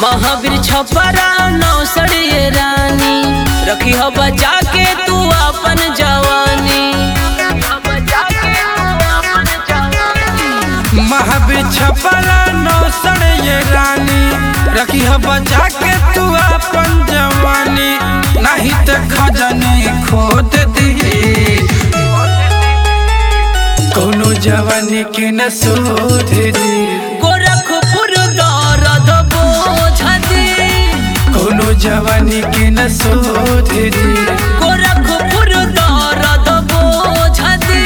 महावीर छपरा नौसड़िए रानी रखी हो बचा के तू अपन जवानी महावीर छपरा नौसड़ ये रानी रखी है बचा के तू अपन जवानी नहीं तो खजनी खोद दी कोनो जवानी के न सोध दी गोरखपुर दर्द बोझ दी कोनो जवानी के न सोध दी गोरखपुर दर्द बोझ दी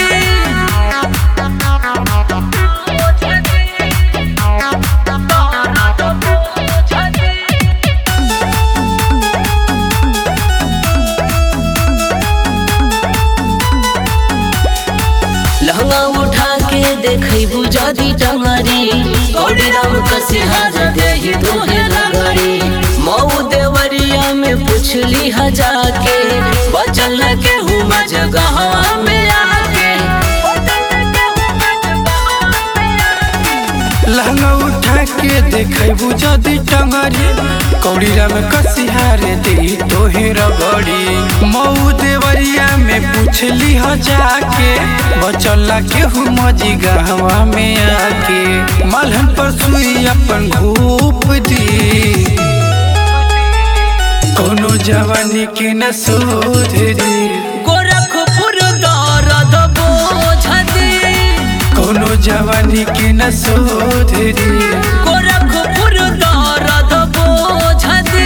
लहंगा उठा के देखई बुझादी टंगरी गौरी राम कसिहार देही तोहे लगड़ी मऊ देवरिया में पुछली हजा के बचल न के हुआ जगह में आके लहंगा उठा के देखेबू जदी टंगरी कौड़ीरा में कसिहारे दी तोहे रगड़ी मऊ देवरिया में पूछली ह जाके बचला के हूँ मजी गहवा में आके मलहन पर सुई अपन घूप दी कोनो जवानी के न सुधरी गोरखपुर दर्द बोझ दी कोनो जवानी के न सुधरी गोरखपुर दर्द बोझ दी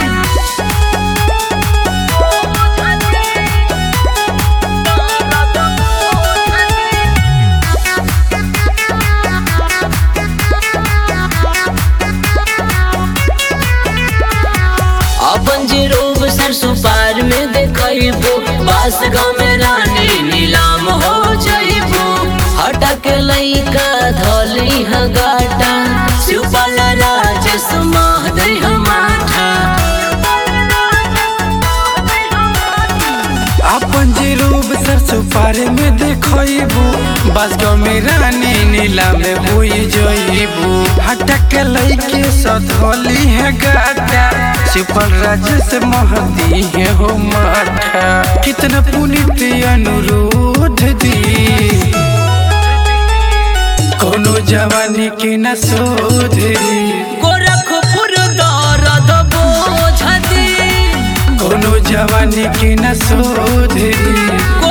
अपन जे रोब सरसों पार में देखबो बास गाँव में रानी नीलाम हो जाइबो हटा के लइका धली ह गाटा शिवपाल राजेश माह दे माठा अपन जे रूप सरसों पारे में देखबू बासगाँव में रानी नीला में हुई जइबू हटक लैके सधोली है गाटा सिपल राजेश महदी है हो माठा कितना पुनित अनुरोध दी कोनो जवानी के न सोधरी गोरखपुर दर्द बोझ दी कोनो जवानी के न सोधरी